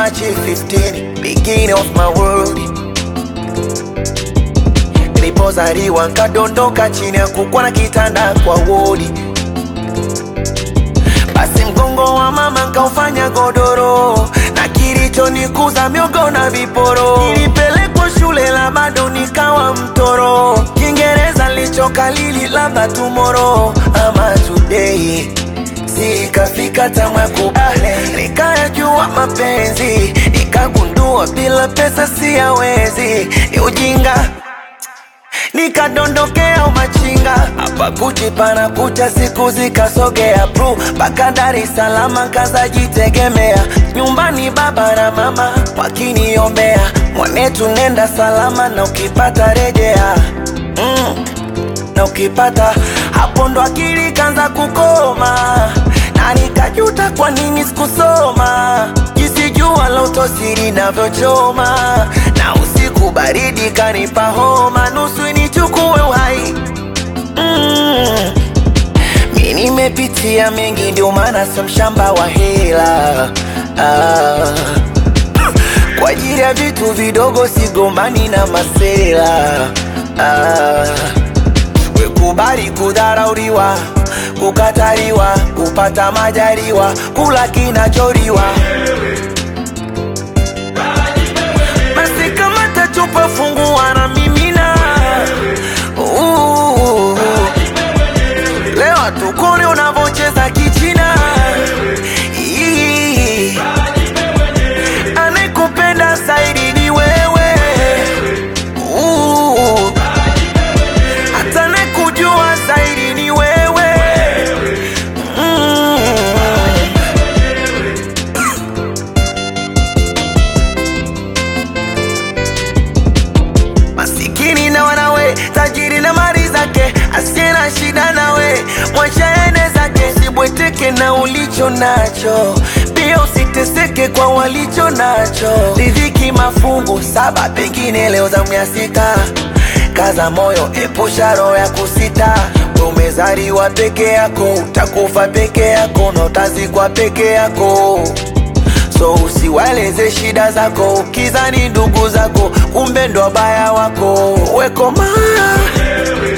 March 15, beginning of my world. Nilipozaliwa nkadondoka chini ya kukwa na kitanda kwa wodi, basi mgongo wa mama nkaufanya godoro, na kilichonikuza miogo na viporo. Nilipelekwa shule la bado nikawa mtoro, Kiingereza lichokalili labda tomorrow ama today Sikafika tamu ya kubale, nikayajua mapenzi, nikagundua bila pesa siyawezi, ni ujinga nikadondokea umachinga hapa Gucci pana kucha, siku zikasogea bru mpaka Dar es Salaam, kazajitegemea nyumbani, baba na mama wakiniombea, mwanetu nenda salama, na ukipata rejea mm na ukipata hapo ndo akili kanza kukoma, na nikajuta kwa nini sikusoma, jinsi jua la utosiri navyochoma, na usiku baridi kanipa homa, nusu nichukue uhai mm. Mi nimepitia mengi, ndio maana sio mshamba wa hela ah. Kwa ajili ya vitu vidogo sigombani na masela ah. Wekubali kudharauliwa, kukataliwa, kupata majaliwa, kula kinacholiwa. Basi kama tachupa fungua na mimina. Uh, Leo tukone unavocheza kichina. Ii, Anayekupenda zaidi ni wewe. Uh, hata nakujua zaidi ni wewe mm. Masikini na wanawe, tajiri na mali zake, asiye na shida nawe, mwacha ene zake, sibweteke na ulicho nacho, pia usiteseke kwa walicho nacho. Riziki mafungu saba, pengine leo zamu ya sita. Kaza moyo, epusha roho ya kusita. Wewe Umezaliwa peke yako, utakufa peke yako, na utazikwa peke yako so usiwaeleze shida zako, ukizani ndugu zako, kumbe ndo wabaya wako. Wekoma